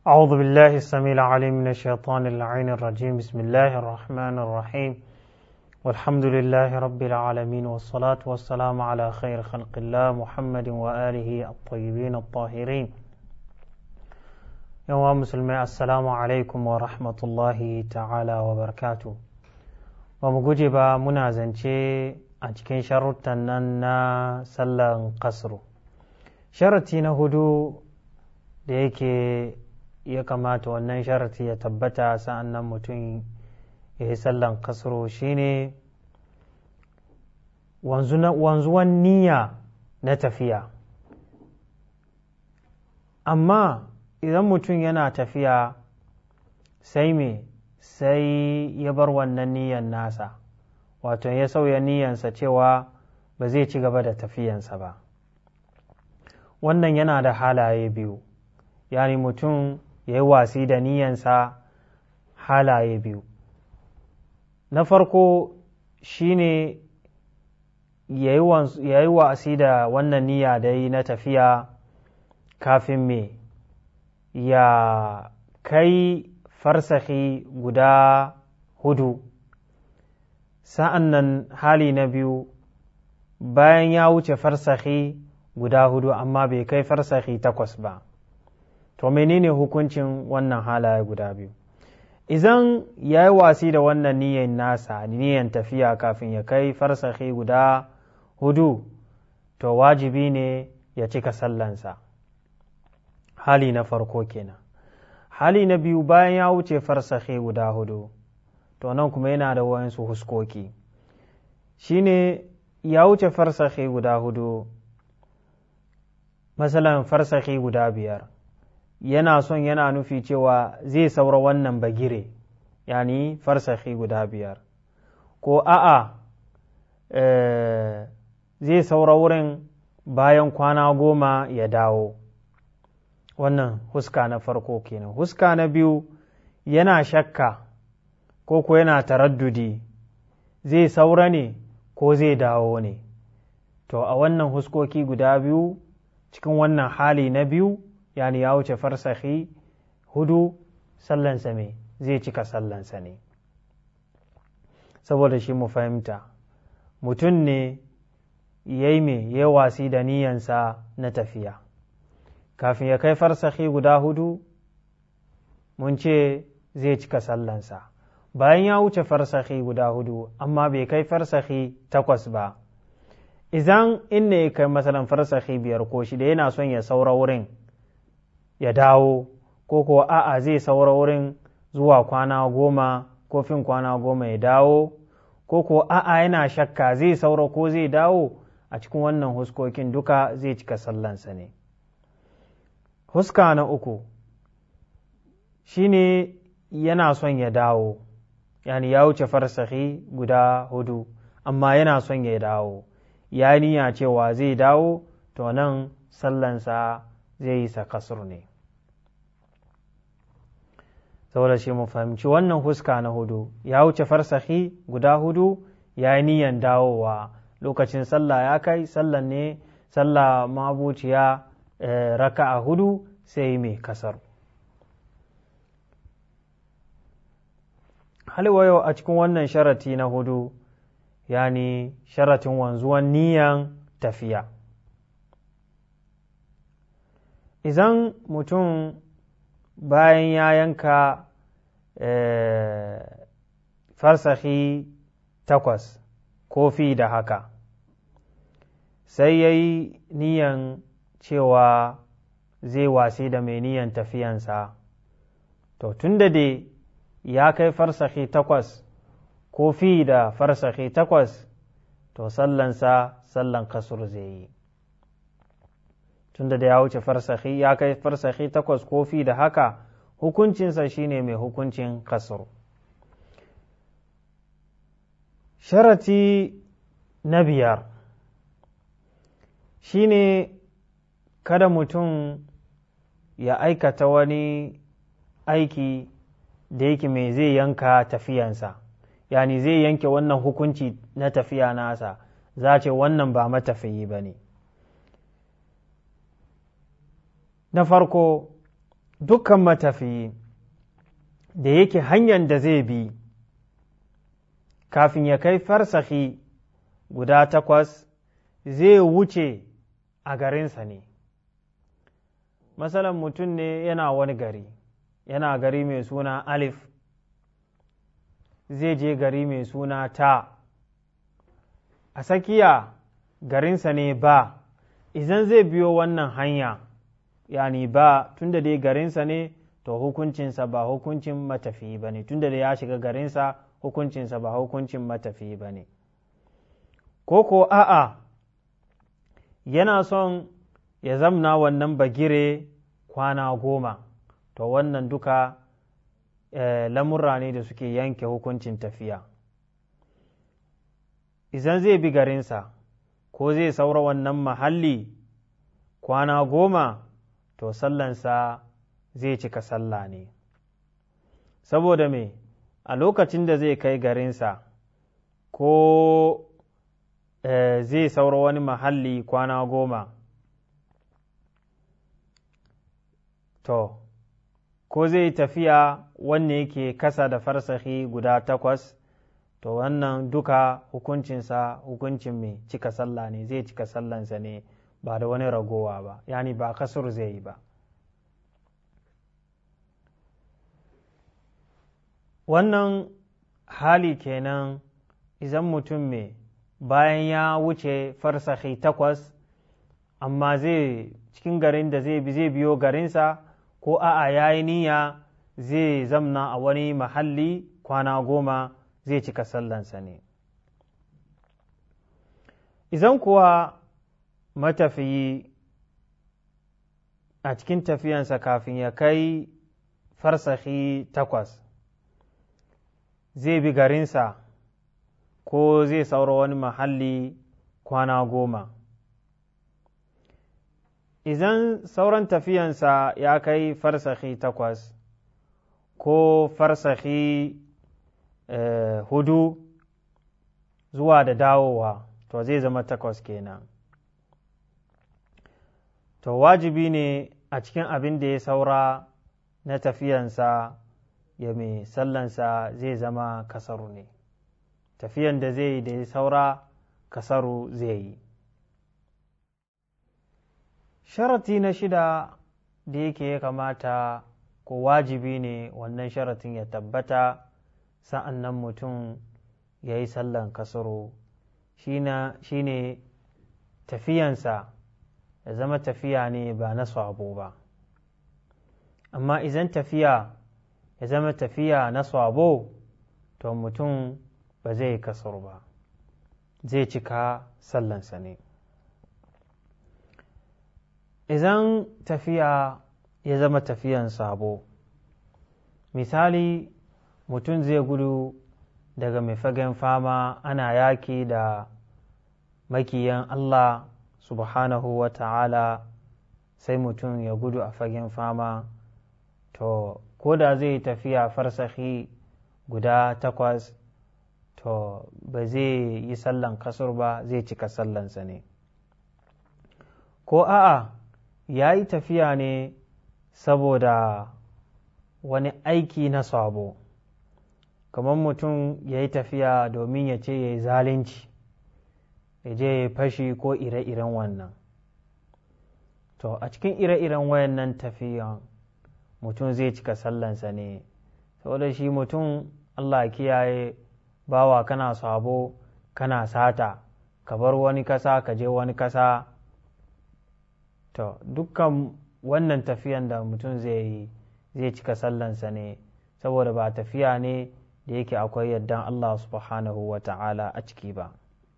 أعوذ بالله السميع العليم من الشيطان اللعين الرجيم بسم الله الرحمن الرحيم والحمد لله رب العالمين والصلاة والسلام على خير خلق الله محمد وآله الطيبين الطاهرين يا مسلمي السلام عليكم ورحمة الله تعالى وبركاته ومجوجب منازنشي أتكين شرطنا سلا قصر شرطي نهدو da yake ya kamata wannan sharati ya tabbata sa'an nan mutum ya yi sallan kasro shine wanzuwan niyya na tafiya amma idan mutum yana tafiya sai me sai ya bar wannan niyyan nasa wato ya sauya niyyansa cewa ba zai ci gaba da tafiyansa ba wannan yana da halaye biyu yani mutum ya yi wasi da niyansa halaye biyu na farko shine ya yi wasi da wannan niyya da yi na tafiya kafin me ya kai farsahi guda hudu sa'an nan hali na biyu bayan ya wuce farsahi guda hudu amma bai kai farsahi takwas ba to menene hukuncin wannan halaye guda biyu idan ya yi wasi da wannan niyan nasa niyan tafiya kafin ya kai farsahi guda hudu to wajibi ne ya cika sallansa hali na farko kenan hali na biyu bayan ya wuce farsahi guda hudu to nan kuma yana da wayansu huskoki shine ya wuce farsahi guda hudu masalan farsahi guda biyar yana son yana nufi cewa zai saura wannan bagire yani farsahi guda biyar ko a'a zai saura wurin bayan kwana goma ya dawo wannan huska na farko kenan huska na biyu yana shakka ko ko yana taraddudi zai saura ne ko zai dawo ne to a wannan huskoki guda biyu cikin wannan hali na biyu yani ya wuce farsahi hudu sallansa me zai cika sallansa ne saboda shi mu fahimta mutum ne ya yi me ya wasi da niyansa na tafiya kafin ya kai farsahi guda hudu mun ce zai cika sallansa bayan ya wuce farsahi guda hudu amma bai kai farsahi takwas ba idan inda ya kai masalan farsahi biyar ko shida yana son ya saura wurin ya dawo ko ko a'a zai saura wurin zuwa kwana goma ko fin kwana goma ya dawo ko ko a'a yana shakka zai saura ko zai dawo a cikin wannan huskokin duka zai cika sallansa ne huska na uku shine yana son ya dawo yani ya wuce farsahi guda hudu amma yana son ya dawo ya niyya cewa zai dawo to nan sallansa zai yi sa kasur ne saboda shi mu fahimci wannan huska na hudu ya wuce farsahi guda hudu ya yi niyan dawowa lokacin sallah ya kai sallan ne sallah mabuciya raka a hudu sai mai kasar halwayo a cikin wannan sharati na hudu yani sharatin wanzuwan niyan tafiya idan mutum bayan ya yanka farsahi takwas kofi da haka sai ya yi niyan cewa zai wasi da mai niyan tafiyansa to tun da dai ya kai farsahi takwas kofi da farsahi takwas to sallansa sallan kasur zai yi tunda da ya wuce farsahi ya kai farsahi takwas kofi da haka hukuncinsa shine mai hukuncin kasar sharati na biyar shine kada mutum ya aikata wani aiki da yake mai zai yanka tafiyansa yani zai yanke wannan hukunci na tafiya nasa za ce wannan ba matafiyi ba ne na farko dukkan matafiyi da yake hanyar da zai bi kafin ya kai farsahi guda takwas zai wuce a garinsa ne masalan mutum ne yana wani gari yana gari mai suna alif zai je gari mai suna ta a tsakiya garinsa ne ba idan zai biyo wannan hanya yani ba tunda dai garinsa ne to hukuncinsa ba hukuncin matafiyi ba ne tunda da ya shiga garinsa hukuncinsa ba hukuncin matafiyi ba ne ko ko a'a yana son ya zamna wannan bagire kwana goma to wannan duka eh, lamurra ne da suke yanke hukuncin tafiya idan zai bi garinsa ko zai saura wannan mahalli kwana goma to sallansa zai cika sallah ne saboda me a lokacin da zai kai garinsa ko eh, zai saura wani mahalli kwana goma to ko zai tafiya wanne yake kasa da farsahi guda takwas to wannan duka hukuncinsa hukuncin mai cika sallah ne zai cika sallansa ne ba da wani ragowa ba yani ba kasur zai yi ba wannan hali kenan idan mutum mai bayan ya wuce farsahi takwas amma zai cikin garin da zai zai biyo garinsa ko a'a ya yi niyya zai zamna a wani mahalli kwana goma zai cika sallansa ne idan kuwa matafiyi a cikin tafiyansa kafin ya kai farsahi takwas zai bi garinsa ko zai saura wani mahalli kwana goma idan sauran tafiyansa ya kai farsahi takwas ko farsahi eh, hudu zuwa da dawowa to zai zama takwas kenan to wajibi ne a cikin abin da ya saura na tafiyansa ya mai sallansa zai zama kasaru ne tafiyan da zai yi da ya saura kasaru zai yi sharati na shida da yake ya kamata ko wajibi ne wannan sharatin ya tabbata sa'an nan mutum ya yi sallan kasaro shi ne tafiyansa ya zama tafiya ne ba na sabo ba amma idan tafiya ya zama tafiya na sabo to mutum ba zai kasar ba zai cika sallansa ne idan tafiya ya zama tafiyan sabo misali mutum zai gudu daga mai fagen fama ana yaki da makiyan Allah subhanahu wa ta'ala sai mutum ya gudu a fagen fama to ko da zai tafiya farsahi guda takwas to ba zai yi sallan kasur ba zai cika sallansa ne ko a'a ya yi tafiya ne saboda wani aiki na sabo kamar mutum ya yi tafiya domin ya ce ya yi zalunci ya je ya fashi ko ire-iren wannan to a cikin ire-iren wayannan tafiyan mutum zai cika sallansa ne saboda shi mutum allah kiyaye bawa kana sabo kana sata ka bar wani kasa ka je wani kasa to dukkan wannan tafiyan da mutum zai yi zai cika sallansa ne saboda ba tafiya ne da yake akwai yardan Allah subhanahu wa ta'ala a ciki ba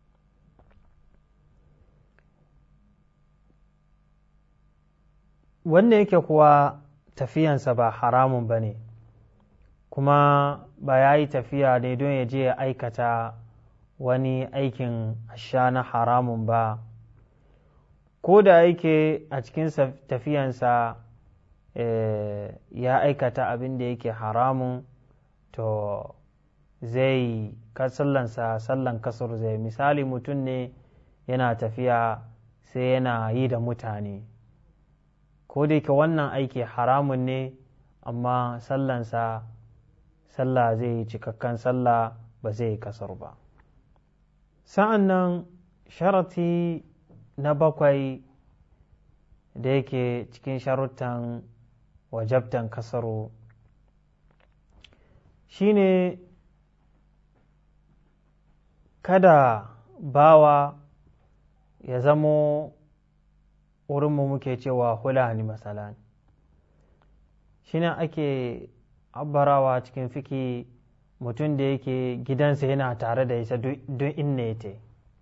wanda yake kuwa tafiyansa ba haramun ba ne kuma ba ya yi tafiya ne don ya je ya aikata wani aikin sha na haramun ba ko da yake a cikin tafiyansa ya aikata abin da yake haramun to zai sallansa sallan kasar zai misali mutum ne yana tafiya sai yana yi da mutane ko da yake wannan aiki haramun ne amma sallansa sallah zai yi cikakken sallah ba zai yi kasar ba sa'an nan sharati na bakwai da yake cikin sharutan wajabtan kasaro shine kada bawa ya zamo wurinmu muke cewa hulani masalan shine ake abbarawa cikin fiki mutum da yake gidansa yana tare da isa don inna ya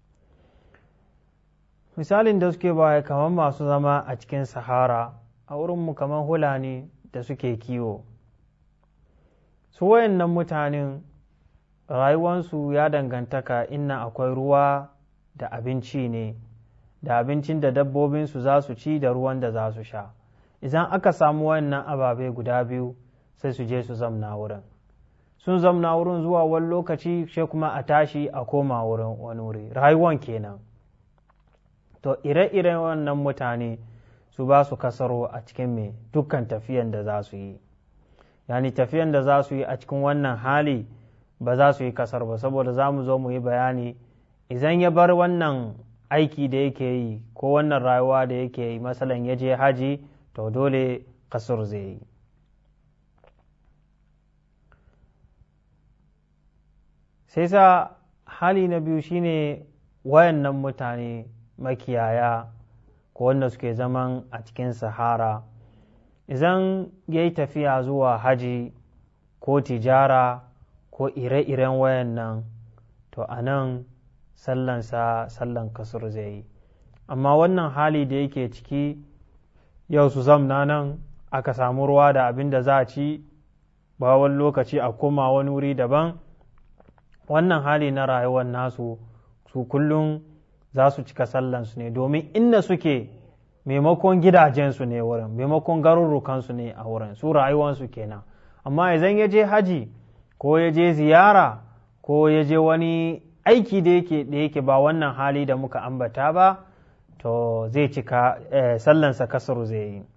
misalin da suke baya kamar masu zama a cikin sahara a wurinmu kamar hulani da suke kiwo su wayannan mutanen rayuwansu ya dangantaka inna akwai ruwa da abinci ne da abincin da dabbobinsu za su ci da ruwan da za su sha idan aka samu wayannan ababe guda biyu sai su je su zamna wurin sun zamna wurin zuwa wani lokaci sai kuma a tashi a koma wurin wani wuri rayuwan kenan to ire-iren wannan mutane su ba su kasaro a cikin mai dukkan tafiyan da za su yi yani tafiyan da za su yi a cikin wannan hali ba za su yi kasar ba saboda za mu zo mu yi bayani idan ya bar wannan aiki da yake yi ko wannan rayuwa da yake yi masalan ya je haji to dole kasar zai yi sai sa hali na biyu shine wayannan mutane makiyaya ko wanda suke zaman a cikin sahara idan ya yi tafiya zuwa haji ko tijara ko ire-iren wayannan to a nan sallansa sallan kasur zai yi amma wannan hali da yake ciki yau su zamna nan aka samu ruwa da abin da za a ci ba wani lokaci a koma wani wuri daban wannan hali na rayuwar nasu su kullum za su cika sallansu ne domin inda suke maimakon gidajensu ne wurin maimakon garurrukansu ne a wurin su rayuwansu kenan amma idan ya je haji ko ya je ziyara ko ya je wani aiki da yake da yake ba wannan hali da muka ambata ba to zai cika sallansa kasaru zai yi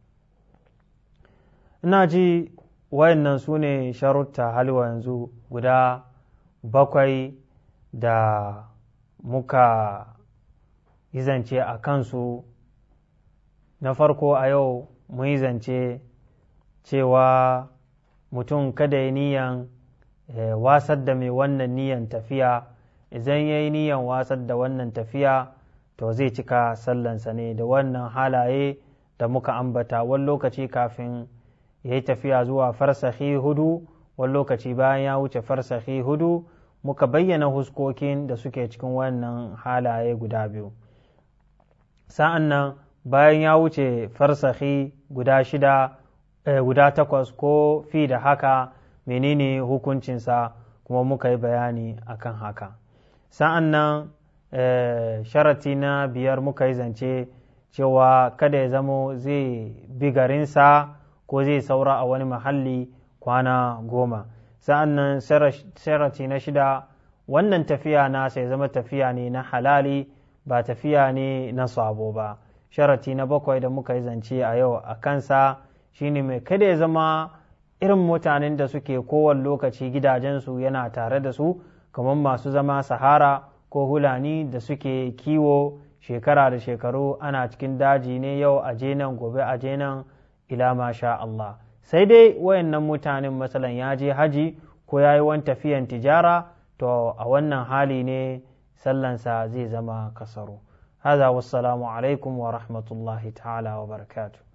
ina ji wayannan su ne sharutta halwa yanzu guda bakwai da muka yi zance a kansu na farko a yau mun yi zance cewa mutum kada ya niyan wasar da mai wannan niyan tafiya idan ya yi niyan wasar da wannan tafiya to zai cika sallansa ne da wannan halaye da muka ambata wani lokaci kafin ya yi tafiya zuwa farsahi hudu wani lokaci bayan ya wuce farsahi hudu muka bayyana huskokin da suke cikin wannan halaye guda biyu sa'an nan bayan ya wuce farsahi guda shida guda takwas ko fi da haka menene hukuncinsa kuma muka yi bayani akan haka sa'an nan sharati na biyar muka yi zance cewa kada ya zamo zai bi garinsa ko zai saura a wani mahalli kwana goma sa'an nan sharati na shida wannan tafiya nasa ya zama tafiya ne na halali ba tafiya ne na sabo ba sharati na bakwai da muka yi zance a yau a kansa shine mai kada ya zama irin mutanen da suke kowane lokaci gidajensu yana tare da su kamar masu zama sahara ko hulani da suke kiwo shekara da shekaru ana cikin daji ne yau a nan gobe a nan ila masha Allah sai dai wayannan mutanen matsalan ya je haji ko ya yi wani tafiyan tijara to a wannan hali ne sallansa zai zama kasaro هذا والسلام عليكم ورحمة الله تعالى وبركاته